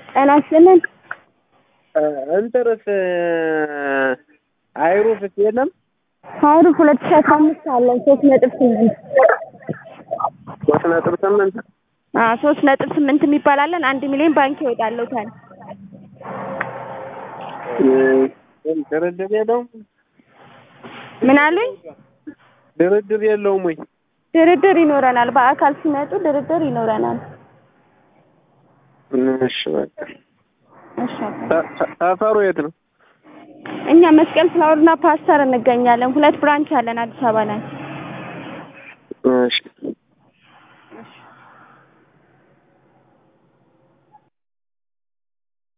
ጤና ይስጥልን። እንትርስ አይሩፍስ የለም? ሀይሩፍ ሁለት ሺህ አስራ አምስት አለን ሶስት ነጥብ ስምንት ሶስት ነጥብ ስምንት አዎ ሶስት ነጥብ ስምንት የሚባል አለን። አንድ ሚሊዮን ባንክ ይወጣለታል። ድርድር የለውም? ምን አሉኝ? ድርድር የለውም ወይ? ድርድር ይኖረናል። በአካል ሲመጡ ድርድር ይኖረናል። እሺ በቃ እሺ አባ። ሰ- ሰ- ሰፈሩ የት ነው? እኛ መስቀል ፍላወርና ፓስተር እንገኛለን። ሁለት ብራንች አለን አዲስ አበባ ላይ። እሺ